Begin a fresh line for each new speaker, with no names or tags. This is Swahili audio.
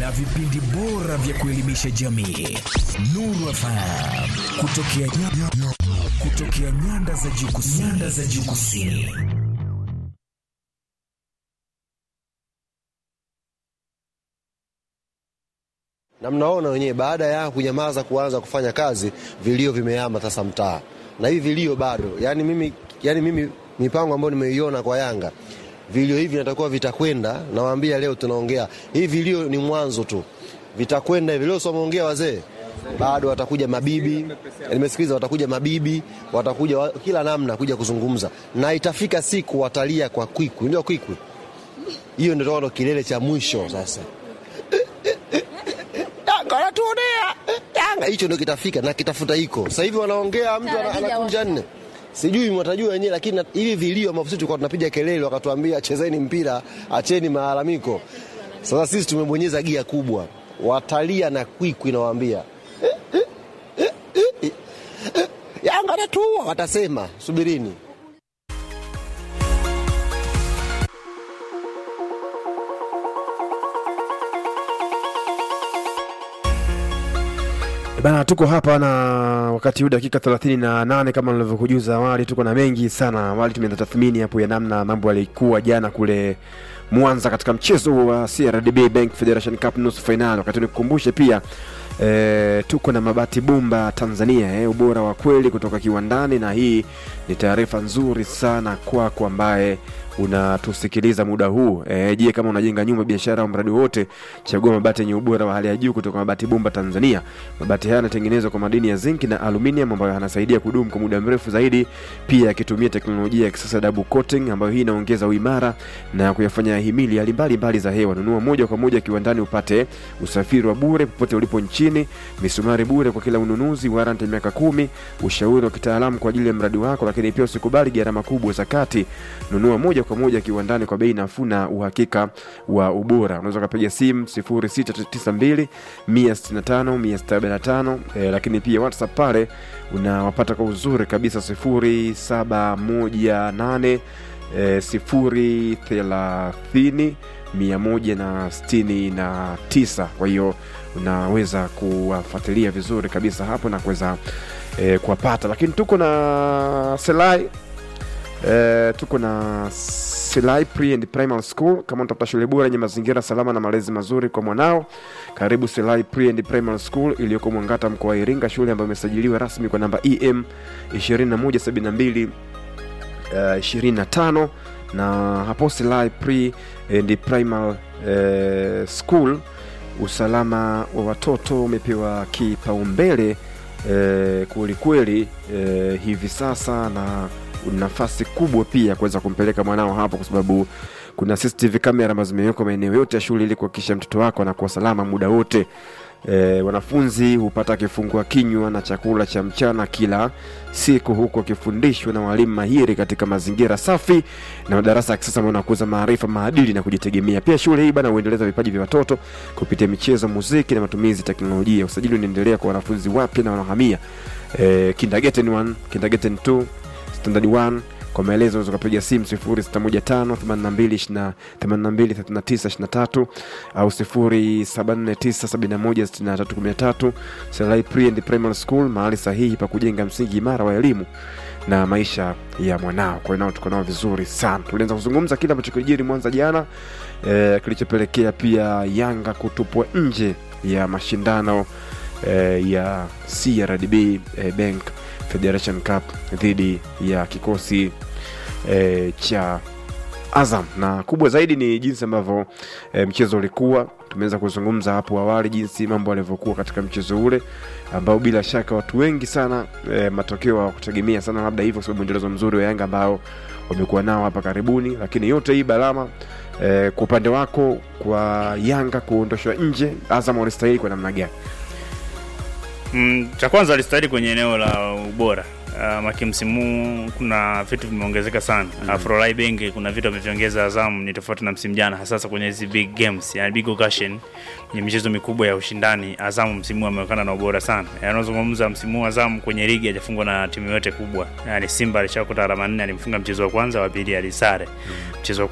na vipindi bora vya kuelimisha jamii. Nuru FM kutokea, kutokea nyanda za juu kusini. Nyanda za juu kusini.
na mnaona wenyewe, baada ya kunyamaza kuanza kufanya kazi, vilio vimehama sasa mtaa, na hivi vilio bado. Yani mimi, yani mimi mipango ambayo nimeiona kwa Yanga, vilio hivi natakuwa vitakwenda. Nawaambia leo tunaongea hivi, vilio ni mwanzo tu, vitakwenda hivi. Leo someongea wazee, bado watakuja mabibi, nimesikiliza, watakuja mabibi, watakuja wa, kila namna kuja kuzungumza, na itafika siku watalia kwa kwikwi, ndio kwikwi hiyo, ndio ndo kilele cha mwisho sasa Yanga wanatuonea Yanga, hicho ndio kitafika na kitafuta iko sasa hivi. Wanaongea mtu ana- anakunja nne, sijui mwatajua wenyewe, lakini na- hivi vilio ambavyo sisi tulikuwa tunapiga kelele, wakatuambia chezeni mpira, acheni malalamiko. Sasa sisi tumebonyeza gia kubwa, watalia na kwikwi, nawaambia Yanga anatuua, watasema subirini.
Bana, tuko hapa na wakati huu dakika 38 kama nilivyokujuza awali, tuko na mengi sana. Awali tumeanza tathmini hapo ya namna mambo yalikuwa jana kule Mwanza katika mchezo wa CRDB Bank Federation Cup nusu finali. Wakati nikukumbushe pia e, tuko na mabati bomba Tanzania e, ubora wa kweli kutoka kiwandani, na hii ni taarifa nzuri sana kwako ambaye unatusikiliza muda huu e, je, kama unajenga nyumba, biashara au mradi wote, chagua mabati yenye ubora wa hali ya juu kutoka Mabati Bomba Tanzania. Mabati haya yanatengenezwa kwa madini ya zinc na aluminium ambayo yanasaidia kudumu kwa muda mrefu zaidi, pia yakitumia teknolojia ya kisasa double coating, ambayo hii inaongeza uimara na kuyafanya himili hali mbalimbali za hewa. Nunua moja kwa moja kiwandani upate usafiri wa bure popote ulipo nchini, misumari bure kwa kila ununuzi, warranty miaka kumi, ushauri wa kitaalamu kwa ajili ya mradi wako, lakini pia usikubali gharama kubwa za kati. Nunua moja kwa moja kiwandani kwa bei nafuu na uhakika wa ubora. Unaweza ukapiga simu 0692 165 175, eh, lakini pia WhatsApp pale unawapata kwa uzuri kabisa 0718 eh, 030 169. Kwa hiyo unaweza kuwafuatilia vizuri kabisa hapo na kuweza eh, kuwapata, lakini tuko na Selai Eh, tuko na Silai Pre and Primary School. Kama unatafuta shule bora yenye mazingira salama na malezi mazuri kwa mwanao, karibu Silai Pre and Primary School iliyoko Mwangata, mkoa wa Iringa, shule ambayo imesajiliwa rasmi kwa namba EM 2172 uh, 25 na hapo Silai Pre and Primary eh, School, usalama wa watoto umepewa kipaumbele eh, kwelikweli eh, hivi sasa na nafasi kubwa pia kuweza kumpeleka mwanao hapo, kwa sababu kuna CCTV kamera ambazo zimewekwa maeneo yote ya shule ili kuhakikisha mtoto wako anakuwa salama muda wote. E, wanafunzi hupata kifungua kinywa na chakula cha mchana kila siku huku wakifundishwa na walimu mahiri katika mazingira safi na madarasa ya kisasa ambayo yanakuza maarifa, maadili na kujitegemea. Pia shule hii bana huendeleza vipaji vya watoto kupitia michezo, muziki na matumizi ya teknolojia. Usajili unaendelea kwa wanafunzi wapya na wanahamia e, kindergarten 1, kindergarten 2 standard 1 kwa maelezo unaweza kupiga simu 0615823923 au 0749716313 Selai Pre and Primary School, mahali sahihi pa kujenga msingi imara wa elimu na maisha ya mwanao. Kwa hiyo nao tuko nao vizuri sana. Tulianza kuzungumza kile ambacho kilijiri Mwanza jana eh, kilichopelekea pia Yanga kutupwa nje ya mashindano eh, ya CRDB eh, Bank Federation Cup dhidi ya kikosi e, cha Azam, na kubwa zaidi ni jinsi ambavyo e, mchezo ulikuwa. Tumeweza kuzungumza hapo awali jinsi mambo yalivyokuwa katika mchezo ule ambao bila shaka watu wengi sana e, matokeo hawakutegemea sana labda hivyo, kwa sababu mwendelezo mzuri wa Yanga ambao wamekuwa nao hapa karibuni, lakini yote hii Balama, e, kwa upande wako, kwa Yanga kuondoshwa nje, Azam walistahili kwa namna gani?
Mm, cha kwanza alistahili kwenye eneo la ubora. Uh, maki msimu huu kuna vitu vimeongezeka sana. Mm. Afrolai Bengi kuna vitu ameviongeza Azam ni tofauti na msimu jana, hasa kwenye hizi big games, yani big occasion, kwenye michezo mikubwa ya ushindani. Azam msimu huu ameonekana na ubora sana. Yani unazungumza msimu huu Azam kwenye ligi hajafungwa na timu yote kubwa. Yani Simba alishakuta alama nne, alimfunga mchezo wa kwanza, wa pili alisare. Mchezo wa